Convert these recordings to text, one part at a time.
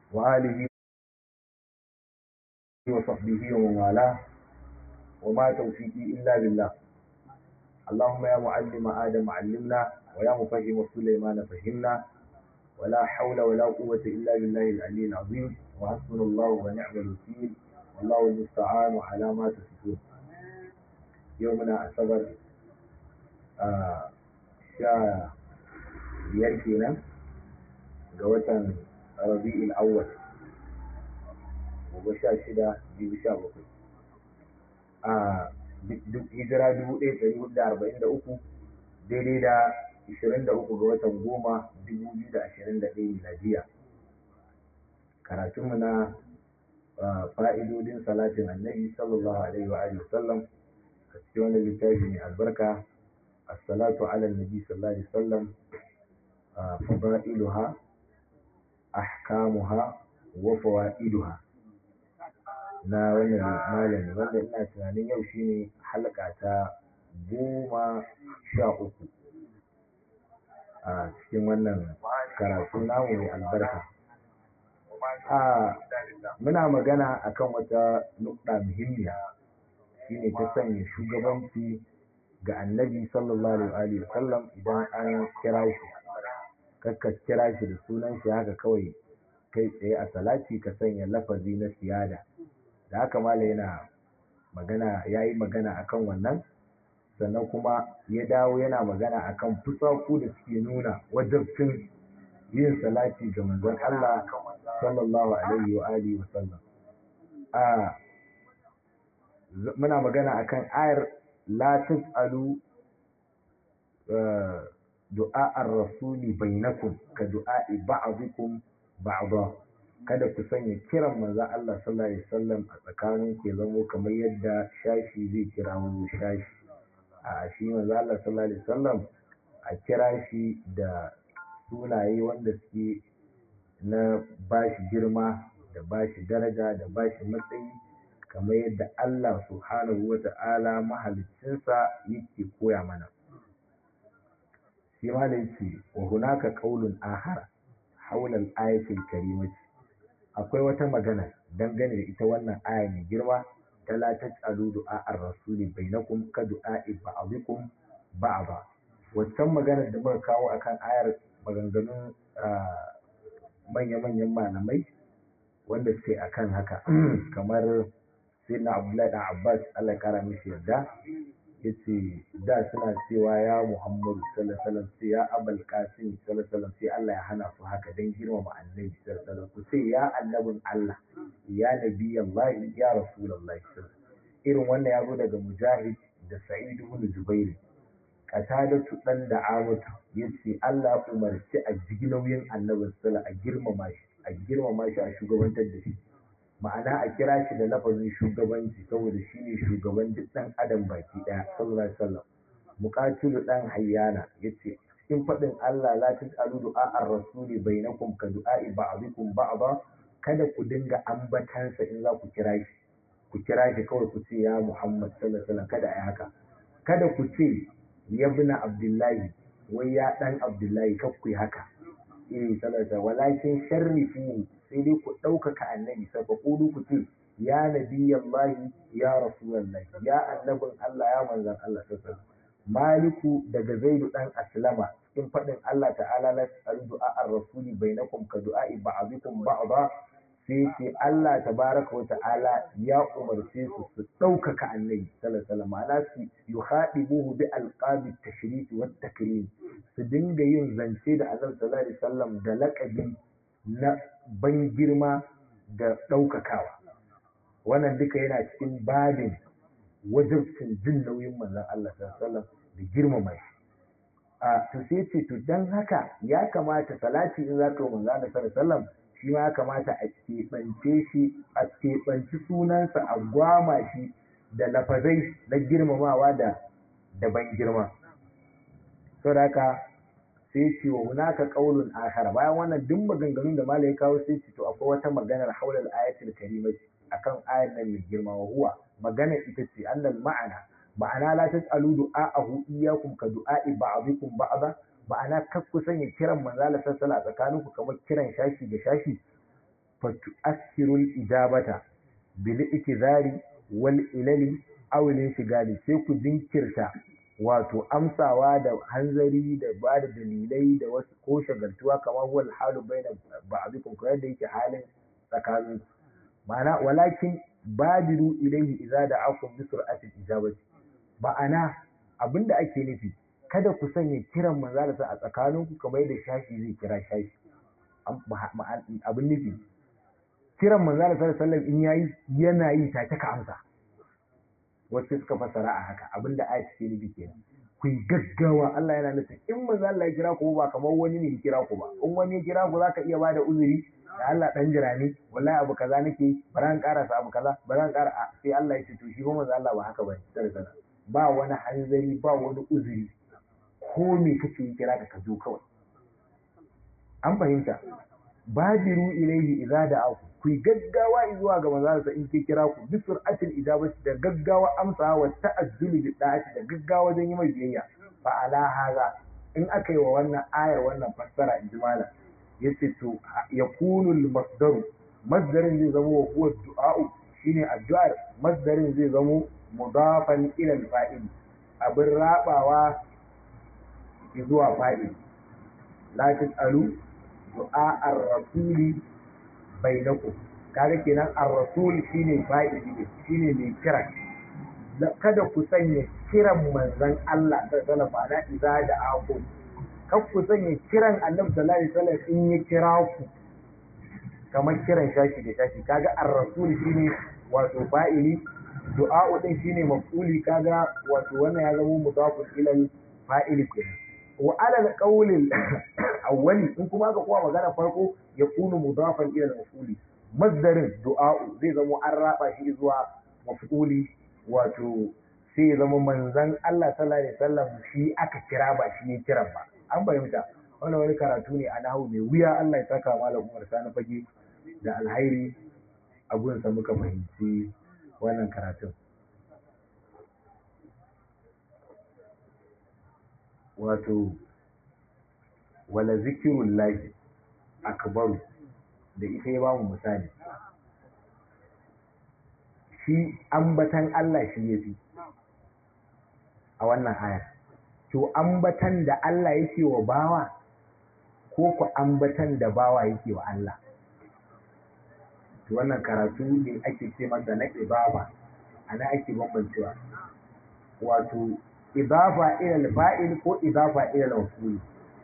وآله وصحبه ومن والاه وما توفيقي إلا بالله اللهم يا معلم آدم علمنا ويا مفهم سليمان فهمنا ولا حول ولا قوة إلا بالله العلي العظيم وحسبنا الله ونعم الوكيل والله المستعان على ما تصفون يومنا أصبر آه شا biyar kenan ga watan rabi'ul awwal gobe sha shida biyu sha bakwai a hijira dubu ɗaya ɗari hudu da arba'in da uku daidai da ashirin da uku ga watan goma dubu biyu da ashirin da ɗaya miladiya karatunmu na fa'idodin salatin annabi sallallahu alaihi wa alihi wasallam a cikin wani littafi mai albarka as-salatu ala nabi sallallahu alaihi wasallam فضائلها أحكامها وفوائدها na wannan malami wanda ina tunanin yau shine halka ta goma sha uku a cikin wannan karatu namu mai albarka a muna magana akan wata nukɗa muhimmiya shine ta sanya shugabanci ga annabi sallallahu alaihi wasallam idan an kira shi kakka kira shi da sunan shi haka kawai kai tsaye a salati ka sanya lafazi na siyada da haka mala yana magana ya yi magana akan wannan sannan kuma ya dawo yana magana akan fusaku da suke nuna wajabcin yin salati ga manzon Allah sallallahu alaihi wa alihi wa sallam a muna magana akan ayar la tasalu du'a'ar rasuli bainakum ka du'a'i ba'dikum ba'da kada ku sanya kiran manzo Allah sallallahu alaihi wasallam a tsakanin ku zamo kamar yadda shashi zai kira mu shashi a shi manzo Allah sallallahu alaihi wasallam a kira shi da sunaye wanda suke na bashi girma da bashi daraja da bashi matsayi kamar yadda Allah subhanahu wa ta'ala mahaliccinsa yake koya mana shi ma da yake wa hunaka qaulun ahara haula al-ayatil karimati akwai wata magana dangane da ita wannan aya mai girma ta la taj'alu du'a ar-rasuli bainakum ka du'a'i ba'dikum ba'da wancan magana da muka kawo akan ayar maganganun manya-manyan malamai wanda suke akan haka kamar sayyidina abdullahi dan abbas Allah ya kara mishi yarda yace da suna cewa ya Muhammadu sallallahu alaihi wasallam sai ya Abul Qasim sallallahu alaihi wasallam sai Allah ya hana su haka dan girmama Annabi sallallahu alaihi wasallam ku sai ya annabin Allah ya nabi Allah ya Rasulullahi irin wannan ya zo daga Mujahid da Sa'id ibn Jubair Qatadatu dan da Amatu yace Allah umarci a jigi nauyin Annabi sallallahu a girmama shi a girmama shi a shugabantar da shi ma'ana a kira shi da lafazin shugabanci saboda shi ne shugaban duk ɗan adam baki ɗaya sallallahu alaihi wasallam muqatilu dan hayyana yace cikin faɗin Allah la tasalu du'a ar-rasuli bainakum ka du'a'i ba'dikum ba'da kada ku dinga ambatansa in za ku kira shi ku kira shi kawai ku ce ya Muhammad sallallahu alaihi wasallam kada ai haka kada ku ce yabna abdullahi wai ya dan abdullahi kar ku yi haka eh sallallahu alaihi walakin sharrifu sai dai ku ɗaukaka annabi sai ku kudu ku ce ya nabiyallahi ya rasulullahi ya annabin Allah ya manzan Allah sallallahu maliku daga zaidu dan aslama cikin faɗin Allah ta'ala la tasalu du'a ar-rasuli bainakum ka du'a'i ba'dikum ba'da sai ce Allah tabaraka wa ta'ala ya umarce su su ɗaukaka annabi sallallahu alaihi ma'ana su yuhadibuhu bi alqabi tashrif wa takrim su dinga yin zance da annabi sallallahu alaihi wasallam da laƙabi na ban girma da ɗaukakawa wannan duka yana cikin babin wajibcin jin nauyin manzon Allah sallallahu da girmama shi a to sai ce to dan haka ya kamata salati in zaka yi manzon Allah sallallahu shi ma ya kamata a keɓance shi a keɓanci sunansa a gwama shi da lafazai na girmamawa da da ban girma saboda haka sai ce wa hunaka qaulun akhar bayan wannan duk maganganun da malai kawo sai ce to akwai wata maganar haulal ayatul karimati akan ayar nan mai girma wa huwa magana ita ce annal ma'ana ma'ana la tas'alu du'a'ahu iyyakum ka du'a'i ba'dikum ba'da ma'ana kar ku sanya kiran manzo Allah sallallahu alaihi wasallam tsakaninku kamar kiran shashi da shashi fa tu'akhirul ijabata bil ikzari wal ilali aw lin shigali sai ku jinkirta wato amsawa da hanzari da ba da dalilai da wasu ko shagaltuwa kamar wal halu baina ba'dikum ko yadda yake halin tsakanin ma'ana walakin badiru ilayhi idza da'akum bi sur'atil ijabati ma'ana abinda ake nufi kada ku sanya kiran manzo a tsakaninku kamar yadda shashi zai kira shashi abin nufi kiran manzo sallallahu alaihi wasallam in yayi yana yi take ka amsa wacce suka fasara a haka abinda ayat ke nufi kenan ku yi gaggawa Allah yana nufin in manzo Allah ya kira ku ba kamar wani ne ya kira ku ba in wani ya kira ku zaka iya bada uzuri da Allah dan jira ne wallahi abu kaza nake ba ran karasa abu kaza ba ran kara sai Allah ya ce to shi kuma manzo Allah ba haka bane sallallahu ba wani hanzari ba wani uzuri ko me kake yi kira ka ka zo kawai an fahimta badiru ilaihi idza da'aku ku gaggawa zuwa ga manzansa in ke kira ku bi sur'atil ijabati da gaggawa amsa wa ta'azzuli bi da'ati da gaggawa don yi mai biyayya fa ala haza in aka yi wa wannan ayar wannan fassara in ji malam yace to yakunu al masdaru masdarin zai zama wa huwa du'a'u shine addu'ar masdarin zai zama mudafan ila al fa'il abin rabawa zuwa fa'il la tasalu du'a ar-rasuli bainakum kaga kenan ar-rasul shine fa'ili ne shine mai kira kada ku sanya kiran manzon Allah sallallahu alaihi wasallam idza da aku kar ku sanya kiran Annabi sallallahu alaihi wasallam in ya kira ku kamar kiran shashi da shashi kaga ar-rasul shine wato fa'ili du'a din shine maf'uli kaga wato wannan ya zama mudafun ila fa'ili kenan wa alal qawlil awwali in kuma aka kowa magana farko ya kunu mudafan ila maf'uli masdarin du'a'u zai zama an raba shi zuwa maf'uli wato sai ya zama manzon Allah sallallahu alaihi wasallam shi aka kira ba shi ya kira ba an fahimta wannan wani karatu ne a nahu mai wuya Allah ya saka malam Umar Sani fage da alhairi a gunsa muka fahimci wannan karatun wato wala zikirun lahi akbaru da ita ya bamu misali shi ambatan Allah shi ya fi a wannan aya to ambatan da Allah yake wa bawa ko ku ambatan da bawa yake wa Allah to wannan karatu ne ake ce masa na ibaba ana ake bambancewa wato idafa ila fa'il ko idafa ila maf'ul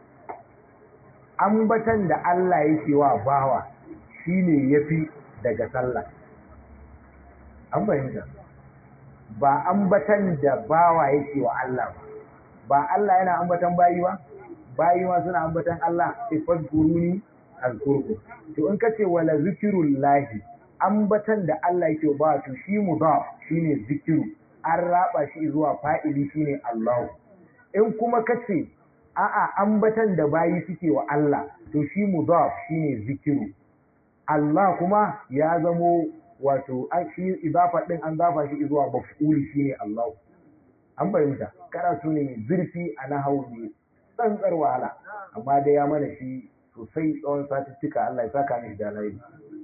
ambatan da Allah yake wa bawa shine yafi daga sallah an fahimta ba ambatan da bawa yake wa Allah ba ba Allah yana ambatan bayi ba bayi ma suna ambatan Allah sai fadkuruni azkurku to in kace wala zikrullahi ambatan da Allah yake wa bawa to shi mudaf shine zikiru an raba shi zuwa fa'ili shine Allah in kuma kace a'a ambatan da bayi suke wa Allah to shi mudaf shine zikiru Allah kuma ya zamo wato shi idafa din an zafa shi zuwa maf'uli shine Allah an fahimta karatu ne mai zurfi a nahawu ne tsantsar wahala amma dai ya mana shi sosai tsawon satuttuka Allah ya saka mishi da alheri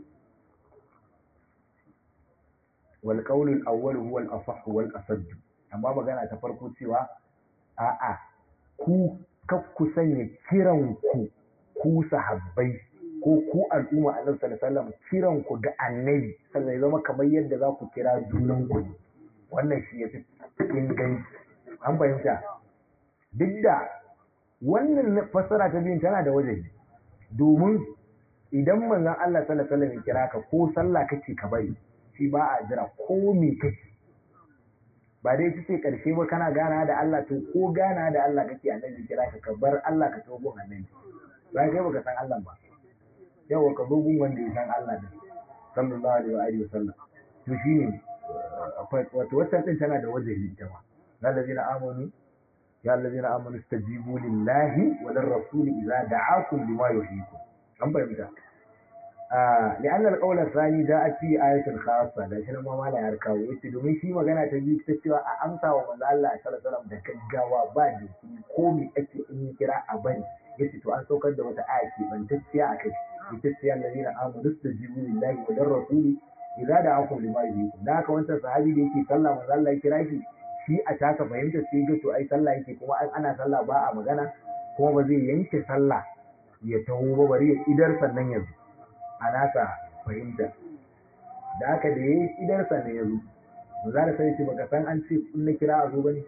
wal qawlu al awwal huwa al asah wal asad amma magana ta farko cewa a'a ku ku sanya kiran ku ku sahabbai ko ku al'umma annabi sallallahu alaihi wasallam kiran ku ga annabi sannan ya zama kamar yadda za ku kira junan ku wannan shi yafi inganci an fahimta duk da wannan fassara ta biyun tana da wajen domin idan manzon Allah sallallahu alaihi wasallam ya kira ka ko sallah kake ka bari shi ba a jira ko me kake ba dai ita ce karshe ba kana gana da Allah to ko gana da Allah kake annabi kira ka ka bar Allah ka tobo annabi ba kai baka san Allah ba yawa ka dogon wanda ya san Allah ne sallallahu alaihi wa alihi wasallam to shine wato wannan din tana da wajen ita ma الذين آمنوا يا الذين آمنوا استجيبوا لله وللرسول إذا دعاكم لما يحييكم أم فهمت آه لأن القول الثاني جاءت في آية خاصة لكن ما ما لا يركاو yace domin shi magana ta biyu ta cewa a amsa wa manzo Allah sallallahu alaihi wasallam da gaggawa ba da ko me ake in kira a bari yace to an saukar da wata aya ke bantacciya a kai ita ce allazina amanu tajibu lillahi wa lirrasuli idza da'akum lima yuhyikum da haka wancan sahabi da yake sallah manzo Allah ya kira shi shi a taka fahimta sai ga to ai sallah yake kuma ana sallah ba a magana kuma ba zai yanke sallah ya taho ba bari ya idar sannan ya zo a nasa fahimta da haka da ya yi idar sannan ya zo ba za da sai ce baka san an ce in na kira a zo ba ne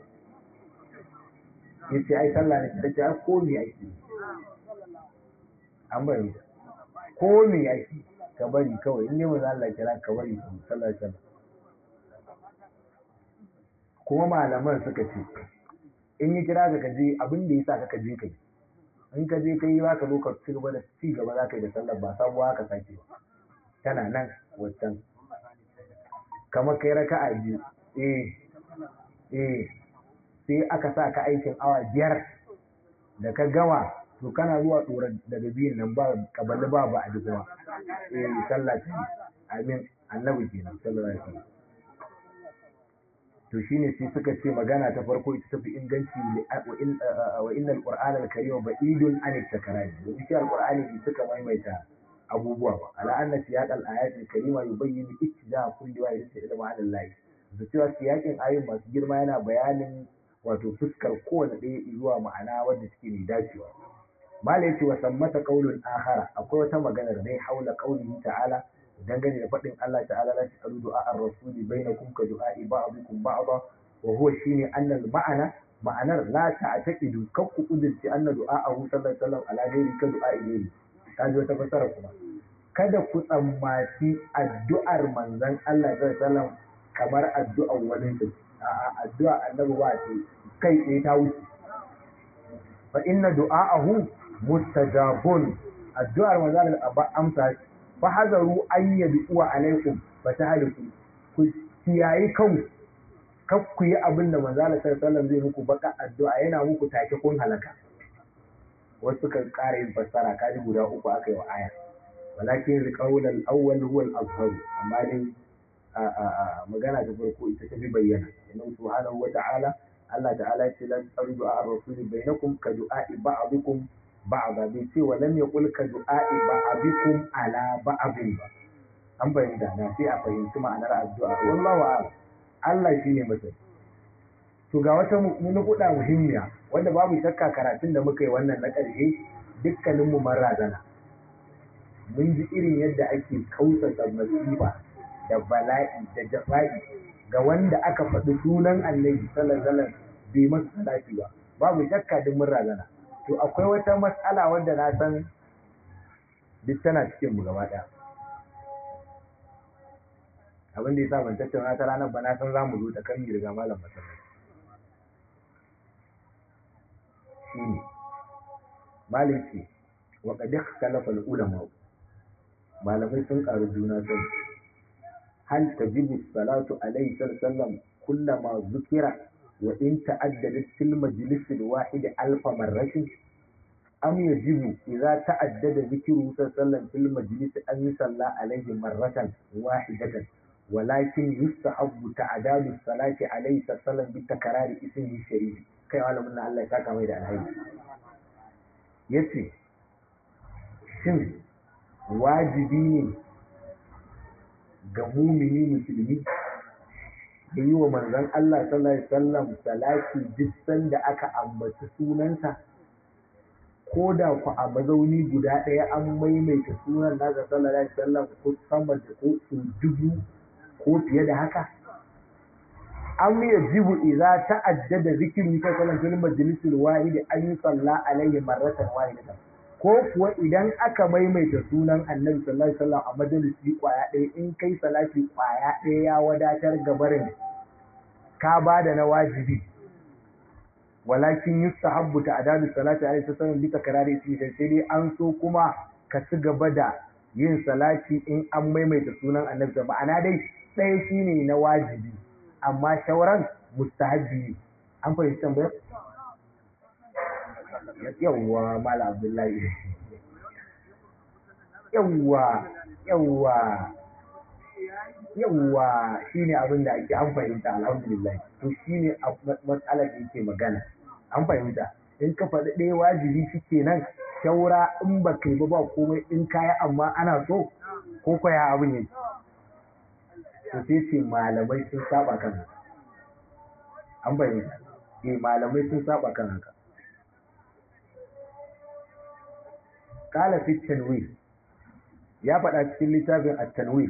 ya ce ai sallah ne ta ce ko me ake an bari ko me ake ka bari kawai in yi maza Allah kira ka bari ka sallah sallah kuma malaman suka ce in yi kira ka kaje abin da ya sa ka je kai in ka je kai ba ka zo ka ci gaba da ci gaba za ka yi da sallar ba sabuwa ka sake ba tana nan wancan kamar kai raka a biyu eh eh sai aka sa ka aikin awa biyar da ka gama to kana zuwa tsora daga biyun nan ba kabali ba ba a ji kuma eh sallah ta amin annabi kenan sallallahu alaihi wasallam to shine sai suka ce magana ta farko ita tafi inganci wa innal qur'ana al-karima ba'idun an at-takrari da shi al-qur'ani bai suka maimaita abubuwa ba ala anna siyaq al-ayat al-karima yubayyin ittija kulli wahidin ila ma'ana Allah da cewa siyakin ayoyin masu girma yana bayanin wato fuskar kowane ɗaya zuwa ma'ana wadda suke mai dacewa mala yace wa sammata qaulun akhara akwai wata magana da dai haula qaulihi ta'ala dangane da faɗin Allah ta'ala la tasalu du'a ar-rasuli bainakum ka du'a'i ba'dikum ba'da wa huwa shine annal ma'ana ma'anar la ta'taqidu kan ku kudurci anna du'a'ahu sallallahu alaihi wasallam ala ghairi ka du'a'i ghairi kaji wata fasara kuma kada ku tsammaci addu'ar manzon Allah sallallahu alaihi wasallam kamar addu'ar wani ta a'a addu'a annabi ba ce kai tsaye ta wuce fa inna du'a'ahu mustajabun addu'ar manzon Allah ba amsa fahazaru an yad'uwa alaikum fatahaliku ku kiyayi kanku kar ku yi abin da manzo Allah sallallahu zai muku baka addu'a yana muku take kun halaka wasu kan ƙara yin fassara kaji guda uku aka yi wa aya walakin alqawl al-awwal huwa al-azhar amma dai a magana ta farko ita ta fi bayyana inna subhanahu wa ta'ala Allah ta'ala ya ce lan tarju ar-rasul bainakum ka du'a'i ba'dikum ba'da bai ce wa lam yaqul ka du'a'i ba'dikum ala ba'din ba an fahimta na sai a fahimci ma'anar addu'a wallahu a'lam Allah shine masani to ga wata nukuda muhimmiya wanda babu shakka karatun da muka yi wannan na ƙarshe dukkanin mu razana. mun ji irin yadda ake kausasa masifa da bala'i da jafa'i ga wanda aka faɗi sunan annabi sallallahu alaihi wasallam bai masa salati ba babu shakka duk mun razana to akwai wata matsala wanda na san duk tana cikin mu gaba ɗaya abin da ya sa ban tattauna ta ranar ba na san za mu zo ta kan riga malam masallaci shine maliki wa qad ikhtalafa al-ulama malamai sun karu juna sani hal tajibu salatu alayhi sallam kullama zukira wa in ta'addadat fil majlis al-wahid alf marratin am yajibu idza ta'addada dhikru sallam fil majlis an yusalla alayhi marratan wahidatan ولكن يستحب تعداد الصلاة عليه صلى الله عليه وسلم بتكرار اسمه الشريف kai malamin na Allah ya saka mai da alhaji yace shin wajibi ne ga mumini musulmi da yi wa manzon Allah sallallahu alaihi wasallam salati duk sanda aka ambaci sunansa ko da ku a mazauni guda ɗaya an maimaita sunan nasa sallallahu alaihi wasallam ko sama da ko su dubu ko fiye da haka an yajibu idza ta'addada zikru ta sallan fil majlisil wahid an yusalla alayhi marratan wahidatan ko kuwa idan aka maimaita sunan annabi sallallahu alaihi wasallam a majalisi kwaya ɗaya in kai salati kwaya ɗaya ya wadatar gabarin ka bada na wajibi walakin yustahabbu ta'dadu salati alaihi wasallam bi takrari fi sai dai an so kuma ka ci gaba da yin salati in an maimaita sunan annabi ma'ana dai ɗaya shine na wajibi amma shauran mustahabbi an fahimci tambayar yawwa mala abdullahi yawwa yawwa yawwa shine abin da ake an fahimta alhamdulillah to shine matsalar da yake magana an fahimta in ka faɗi ɗaya wajibi shi kenan shaura in ba kai ba ba komai in kaya amma ana so ko kwaya abin yake to sai ce malamai sun saba kan haka an bayyana eh malamai sun saba kan haka kala fi tanwir ya faɗa cikin littafin at-tanwir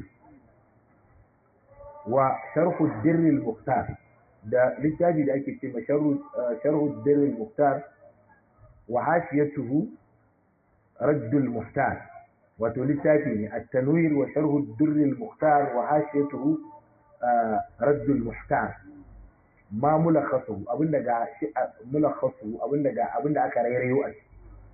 wa sharhu dirr al-mukhtar da littafi da ake cewa sharhu dirr al-mukhtar wa hashiyatuhu radd al-muhtar wato littafi ne at-tanwir wa sharhu dirr al-mukhtar wa hashiyatuhu radd al-muhtar ma mulakhasu abinda ga shi mulakhasu abinda ga abinda aka rairayo a ciki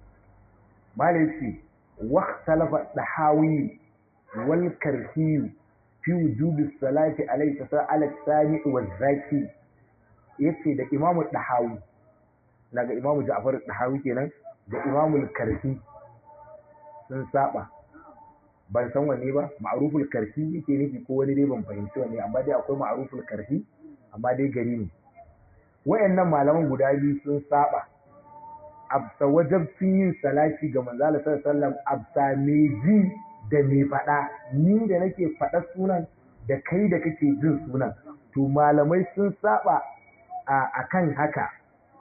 malaci واختلف الطحاوي والكرخي في وجوب الصلاة عليه على السامع والذاكي yace da imamu dahawi daga imamu ja'far dahawi kenan da imamu karhi sun saba ban san wanne ba ma'ruful karhi yake nufi ko wani dai ban fahimci wanne amma dai akwai ma'ruful karhi amma dai gari ne wayannan malaman guda biyu sun saba absa wajabcin yin salati ga manzala sallallahu absa me ji da me faɗa ni da nake faɗa sunan da kai da kake jin sunan to malamai sun saba a kan haka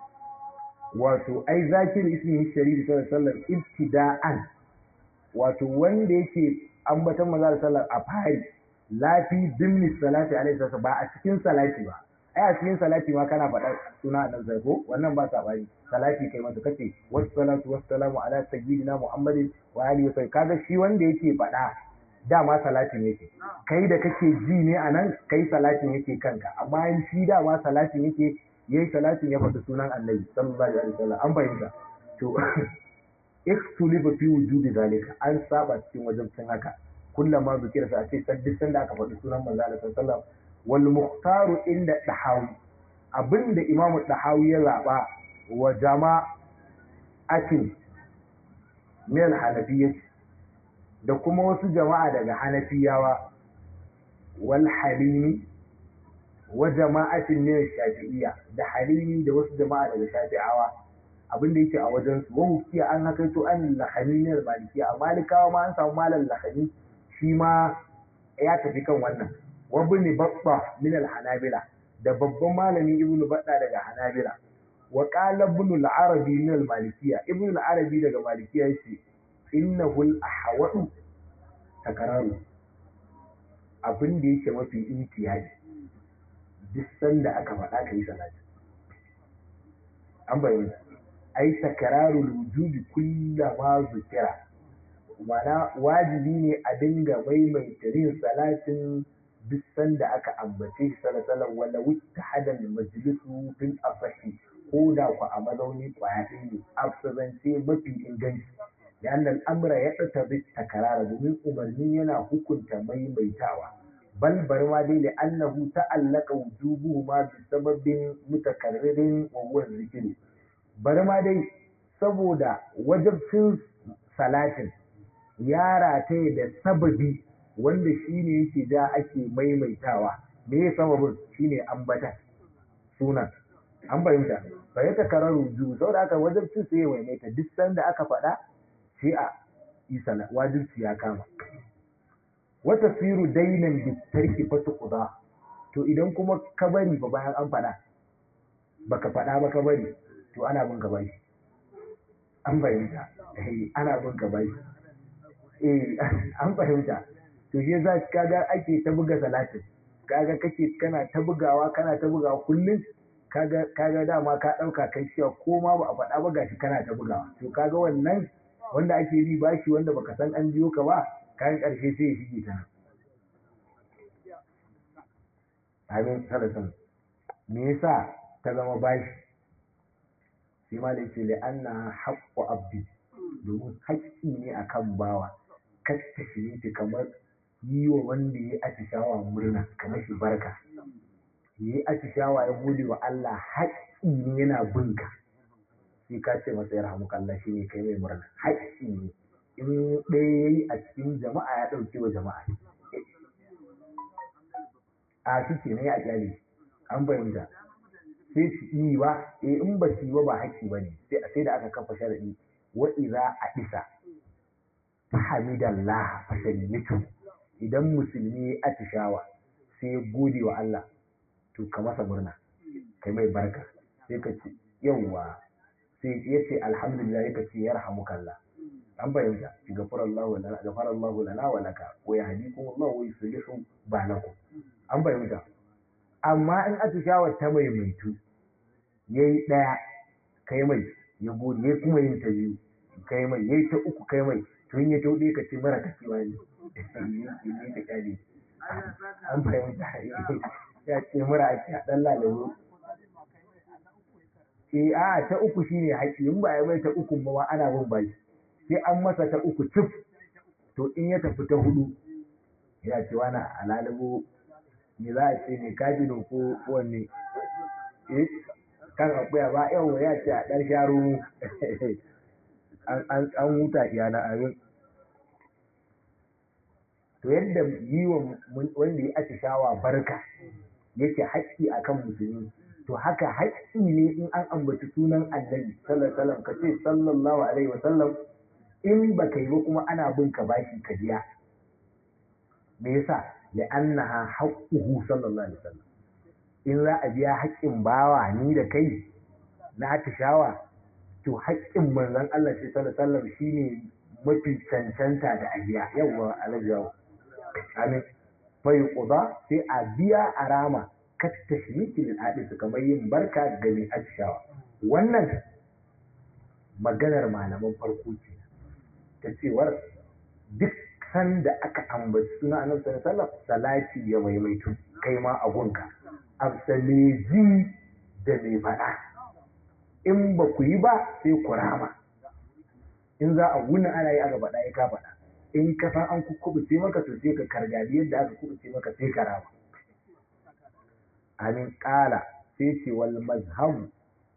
wato ai zakir ismin sharifi sallallahu alaihi ibtida'an wato wanda yake ambatan manzala sallallahu a fari lafi dimni salati alaihi ba a cikin salati ba ai a cikin salati ma kana faɗa suna a nan ko wannan ba sabani salati kai masa kace wassalatu wassalamu ala sayyidina muhammadin wa alihi wa kaga shi wanda yake faɗa dama salatin yake kai da kake ji ne a nan kai salatin yake kanka amma in shi dama salatin yake yayi salatin ya faɗi sunan annabi sallallahu alaihi wasallam an fahimta to ikhtulifa fi wujudi zalika an saba cikin wajibcin haka kullama zikira sa ce duk sanda aka faɗi sunan manzo Allah sallallahu alaihi wasallam wal mukhtaru inda dahawi abinda imamu dahawi ya zaba wa jama'atin min hanafiyyah da kuma wasu jama'a daga hanafiyawa wal halimi wa jama'atin min shafi'iyya da halimi da wasu jama'a daga shafi'awa abinda yake a wajen su wahu kiya an haka to an lahani ne malikiya a malikawa ma an samu malam lahani shi ma ya tafi kan wannan wabni babba min al-hanabila da babban malami ibnu badda daga hanabila wa qala ibn al-arabi min al-malikiyya ibn al-arabi daga malikiyya yace innahu al-ahwadu takararu abin da yake mafi intiyadi duk sanda aka faɗa kai salati an bayyana ai takararu wujudi kullama zikira mana wajibi ne a dinga maimaita yin salatin duk sanda aka ambace shi sallallahu wala wuta hadal majlisu bil asahi ko da ku a mazauni kwaya ɗaya ne afsazance mafi inganci da annal amra ya ɗata bi takarara domin umarni yana hukunta maimaitawa bal bar ma dai da annahu ta'allaka wujubuhu ma bi sababin mutakarririn wa huwa zikri bar ma dai saboda wajibcin salatin ya rataye da sababi wanda shi ne yake ja ake maimaitawa me ya sababin shi ne ambata sunan an fahimta fa ya takarar ruju sau da aka wajibci sai ya maimaita duk sanda aka faɗa sai a yi sana wajibci ya kama wata siru dainan bitarki fata kuda to idan kuma ka bari ba bayan an faɗa baka faɗa ba ka bari to ana bin ka bari an fahimta ana bin ka bari eh an fahimta to shi za kaga ake ta buga salatin kaga kake kana ta bugawa kana ta bugawa kullum kaga kaga dama ka dauka kai cewa ko ma ba a faɗa ba gashi kana ta bugawa to kaga wannan wanda ake bi bashi wanda baka san an biyo ka ba kayan karshe sai ya shige ta amin salatin me yasa ta zama bashi shi ma da yake la'anna haqqu abdi domin haƙƙi ne akan bawa kasta shi kamar yi wa wanda ya atishawa murna kamar shi barka ya yi atishawa ya gode wa Allah haƙƙi ne yana binka sai ka ce masa ya rahamu Allah shi ne kai mai murna haƙƙi ne in ɗaya ya yi a cikin jama'a ya ɗauke wa jama'a a su ce ne a kyale an fahimta sai su yi ba eh in ba su yi ba ba haƙƙi ba ne sai da aka kafa sharaɗi wa idza adisa fahamidallah fasallitu idan musulmi ya atishawa sai ya gode wa Allah to ka masa murna kai mai barka sai ka ce yawwa sai ya ce alhamdulillah ya ce yarhamukallah an bayyana ki gafara Allah lana gafara Allah lana wa laka wa yahdikum Allah wa yuslihu balakum an bayyana amma in atishawa ta mai maitu yayi daya kai mai ya gode yayi kuma yin ta biyu kai mai yayi ta uku kai mai tun ya tauɗe ka ce mara kacewa ne ne ta kyale an fahimta ya ce mura ake a ɗan lalabu e a ta uku shine haƙi in ba a mai ta uku ba ana bin baki sai an masa ta uku cif to in ya tafi ta hudu ya ce wani a lalabu me za a ce ne kaji ko wanne eh kan akuya ba yau ya ce a ɗan sharo an huta iyana abin to yadda yi wa wanda ya atishawa barka yake haƙƙi a kan musulmi to haka haƙƙi ne in an ambaci sunan annabi sallallahu alaihi ka ce sallallahu alaihi wasallam in ba ka yi ba kuma ana bin ka bashi ka biya me yasa ya annaha haqquhu sallallahu alaihi wasallam in za a biya haƙƙin bawa ni da kai na atishawa to haƙƙin manzon Allah sai sallallahu alaihi wasallam shine mafi cancanta da a biya yawwa alaihi yawo amin fai quda sai a biya a rama kat tashriki lil hadis kamar yin barka ga mai atishawa wannan maganar malaman farko ce ta cewar duk sanda aka ambaci suna annabi sallallahu alaihi wasallam salati ya maimaitu kai ma a gunka absaleji da mai faɗa in ba ku yi ba sai ku rama in za a wuni ana yi aka faɗa ya ka faɗa in ka san an kubuce maka to sai ka kargadi yadda aka kubuce maka sai ka rama amin ƙala sai ce wal mazhabu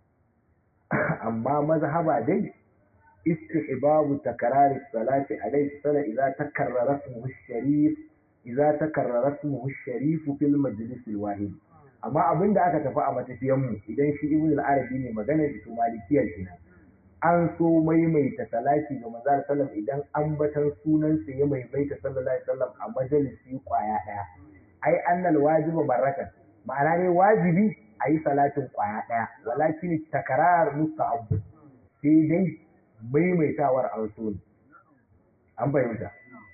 amma mazhaba dai istihbabu takrari salati alayhi sala idza takarrara ismuhu sharif idza takarrara ismuhu sharif fil majlis al wahid amma abinda aka tafi a matafiyan mu idan shi ibn al arabi ne magana da su malikiyar kenan an so maimaita salati ga manzo sallam idan ambatan sunansa ya maimaita sallallahu alaihi wasallam a majalisi kwaya daya ai annal wajiba baraka ma'ana ne wajibi a yi salatin kwaya daya walakin takarar musta'ab sai dai maimaitawar an so ne an fahimta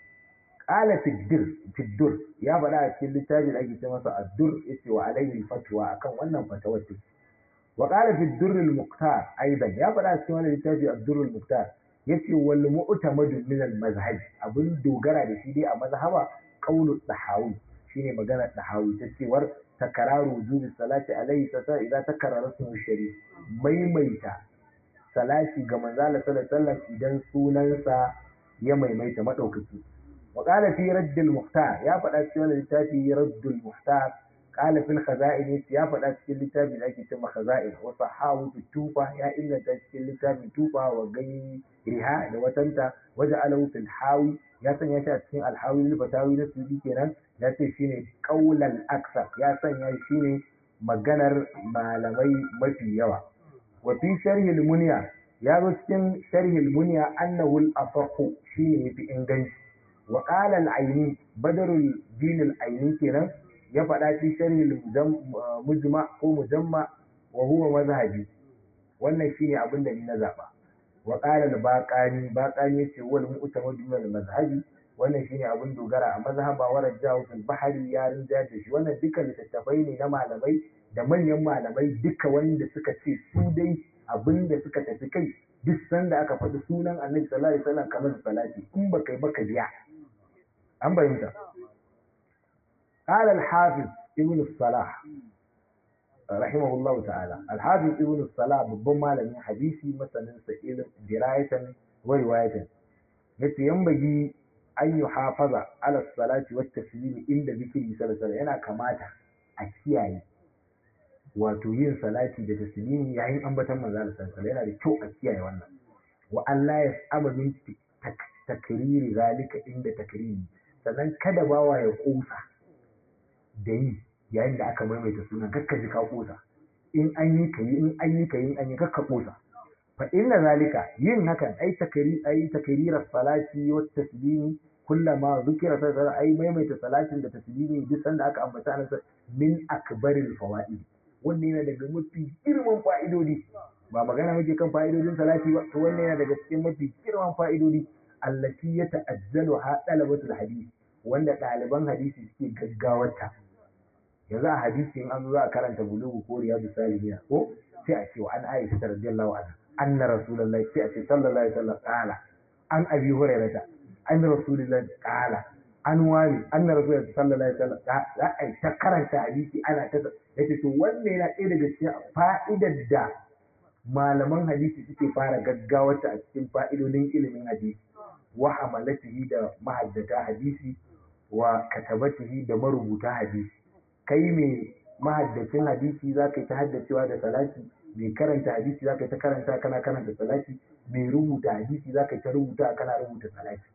qala fiddir fiddur ya faɗa a cikin littafin da ake ce masa addur yace wa alayhi fatwa akan wannan fatawar take وقال في الدر المختار ايضا يا فدا cikin wannan littafi الدر المختار yace wal mu'tamad min al mazhab abin dogara da shi dai a mazhaba qaulu dahawi shine magana dahawi ta cewar takararu wujubi salati alaihi sasa idan takarrara ismu sharif maimaita salati ga manzo Allah sallallahu alaihi wasallam idan sunansa ya maimaita madaukaki wa qala fi radd al muhtar ya fada cikin wannan littafi radd al muhtar قال في الخزائن يا فدا cikin littafin da ake cewa khaza'in wa sahawu tufa ya inganta cikin littafin tufa wa gani riha da watanta waje alahu fil hawi ya sanya shi a cikin alhawi lil fatawi na sudi kenan ya ce shine qaulal aksar ya sanya shi ne maganar malamai mafi yawa wa fi sharhi al munya ya zo cikin sharhi al munya annahu al asahhu shine yafi inganci wa qala al aini badrul din al aini kenan ya faɗa fi sharhi mujma ko mujamma wa huwa mazhabi wannan shine abin da ni na zaba wa qala al-baqani baqani yace wal mu'tamad min al-mazhabi wannan shine abin dogara a mazhaba wa rajahu fil bahri ya rinja da shi wannan duka littattafai ne na malamai da manyan malamai duka wanda suka ce su dai abin da suka tafi kai duk sanda aka faɗi sunan annabi sallallahu alaihi wasallam kamar salati in baka yi baka biya an bayyana قال الحافظ ابن الصلاح رحمه الله تعالى الحافظ ابن الصلاح babban malamin hadisi masanin sa ilm dirayatan wa riwayatan yace yambagi an yi hafaza ala salati wa taslimi inda zikiri sallallahu yana kamata a kiyaye wato yin salati da taslimi yayin ambatan manzo sallallahu yana da kyau a kiyaye wannan wa Allah ya saba min takriri zalika inda takriri sannan kada bawa ya kusa da yi yayin da aka maimaita sunan kakka ji ka kosa in an yi ka yi in an yi ka yi in an yi kakka kosa fa inna zalika yin hakan ai takari ai takrirar salati wa taslimi kullama zukira sai ai maimaita salatin da taslimi duk sanda aka ambata an min akbaril fawaid wannan yana daga mafi girman fa'idodi ba magana muke kan fa'idodin salati ba to wannan yana daga cikin mafi girman fa'idodi allati ya ta'ajjalu ha talabatul hadisi wanda ɗaliban hadisi suke gaggawarta yanzu a hadisi in an zo za a karanta bulugu ko riyadu salihina ko sai a ce wa an aisha ta radiyallahu anha anna rasulullahi sai a ce sallallahu alaihi wasallam qala an abi hurairata an rasulullahi qala an wani anna rasulullahi sallallahu alaihi wasallam za a ta karanta hadisi ana ta yace to wannan yana ɗaya daga cikin fa'idar da malaman hadisi suke fara gaggawarta a cikin fa'idodin ilimin hadisi wa hamalatihi da mahaddata hadisi wa katabatihi da marubuta hadisi kai mai mahaddacin hadisi za ka yi ta haddacewa da salati mai karanta hadisi za ka yi ta karanta kana karanta salati mai rubuta hadisi za ka yi ta rubuta kana rubuta salati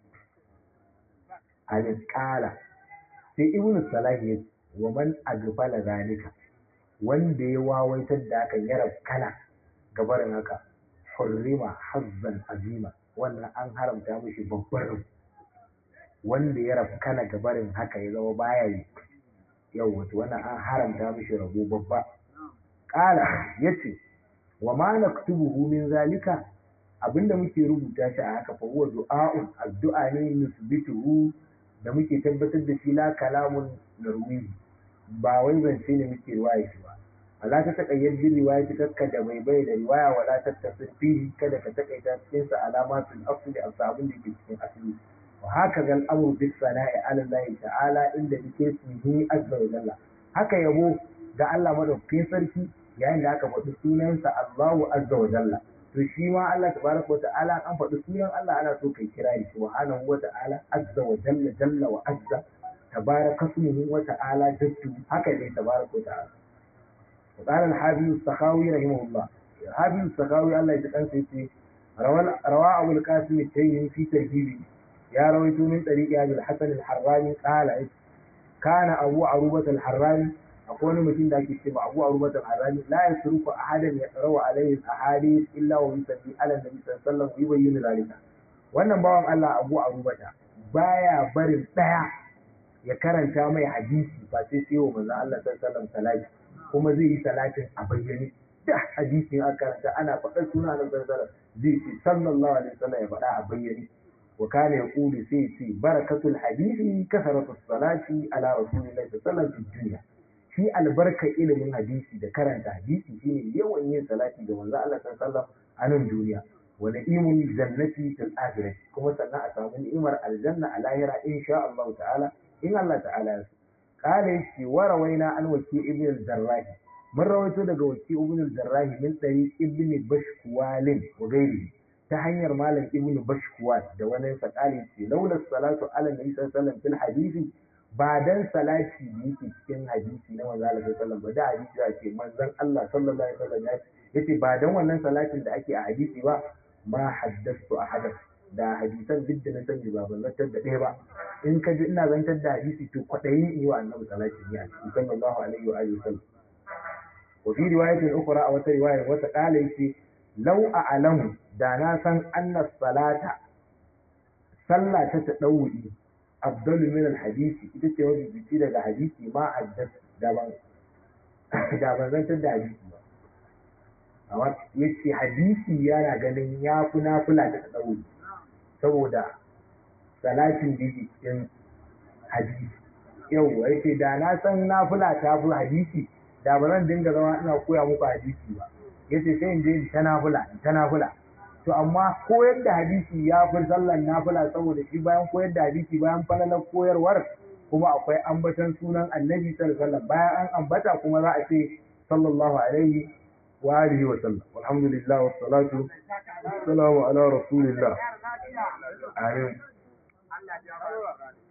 alƙala sai ibn salahi ya ce wa man agfala zalika wanda ya wawaitar da aka yara kana gabarin haka hurrima hazzan azima wannan an haramta mishi babbar rabu wanda ya rabu kana gabarin haka ya zama baya yi yau wato wannan an haramta mishi rabo babba ƙala ya ce wa ma naktubuhu min zalika abinda muke rubuta shi a haka fa huwa du'a'un addu'a ne nusbituhu da muke tabbatar da shi la kalamun narwi ba wai zance ne muke riwaya shi ba wala ta takayyar bin riwaya ta kakka da bai bai da riwaya wala ta tafsir fihi kada ka takaita cikin sa alamatul asli a sabon da ke cikin asali wa haka zal amru bis sana'i ala Allah ta'ala inda yake ismihi azza wa jalla haka yabo ga Allah madaukakin sarki yayin da aka faɗi sunansa Allahu azza wa jalla to shi ma Allah tabaraka wa ta'ala an faɗi sunan Allah ana so kai kira shi subhanahu wa ta'ala azza wa jalla jalla wa azza tabaraka ismuhu wa ta'ala jaddu haka ne tabaraka wa ta'ala وقال الحافظ السخاوي رحمه الله الحافظ السخاوي الله يتقن سيتي روى أبو القاسم التيمي في ترهيبه يا رويت من طريق أبي الحسن الحراني قال كان أبو عروبة الحراني أقول متين ذاك الشيء أبو عروبة الحراني لا يصرف أحدا يقرأ عليه الأحاديث إلا ويصلي على النبي صلى الله عليه وسلم ويبين ذلك wannan bawan Allah Abu Arubata baya barin daya ya karanta mai hadisi ba sai sai wa manzo Allah sallallahu alaihi wasallam salati kuma zai yi salatin a bayyane da hadisin aka karanta ana faɗar suna na sallallahu zai ce sallallahu alaihi wasallam ya faɗa a bayyane wa kana yaqulu sai ce barakatul hadisi kasaratu salati ala rasulillahi sallallahu alaihi wasallam shi albarka ilimin hadisi da karanta hadisi shine yawan yin salati ga manzo Allah sallallahu alaihi wasallam a nan duniya wa na'imul jannati fil akhirah kuma sannan a samu ni'imar aljanna a lahira insha Allah ta'ala in Allah ta'ala ya so قال يشي وروينا عن وكيع ابن الجراح من رويته daga وكيع ابن الجراح من طريق ابن بشكوال وغيره ta hanyar malam ibn bashkuwal da wani sakali ce laula salatu ala nabi sallallahu alaihi wasallam fil hadisi ba dan salati da yake cikin hadisi na manzo Allah sallallahu alaihi wasallam ba da hadisi ya ce manzon Allah sallallahu alaihi wasallam ya ce ba dan wannan salatin da ake a hadisi ba ma haddathtu ahadan da hadisan duk da na sani ba ban zantar da ɗaya ba in ka ji ina zantar da hadisi to kwaɗayin yi wa annabi sallallahu alaihi wa sallallahu alaihi wa alihi wasallam wa fi riwayatin ukhra a wata riwaya wata qala yace law a'lamu da na san anna salata sallah ta tadawwi afdalu min al-hadisi ita ce wani biki daga hadisi ma haddas da ban da ban zantar da hadisi ba amma yace hadisi yana ganin ya fi nafila ta tadawwi saboda salatin da yake cikin hadisi yau yake da na san nafila ta fi hadisi da ba zan dinga zama ina koya muku hadisi ba yace sai in je ta nafila ta nafila to amma koyar da hadisi ya fi sallan nafila saboda shi bayan koyar da hadisi bayan falalar koyarwar kuma akwai ambatan sunan annabi sallallahu alaihi wasallam bayan an ambata kuma za a ce sallallahu alaihi wa alihi wa sallam alhamdulillah wassalatu wassalamu ala rasulillah amin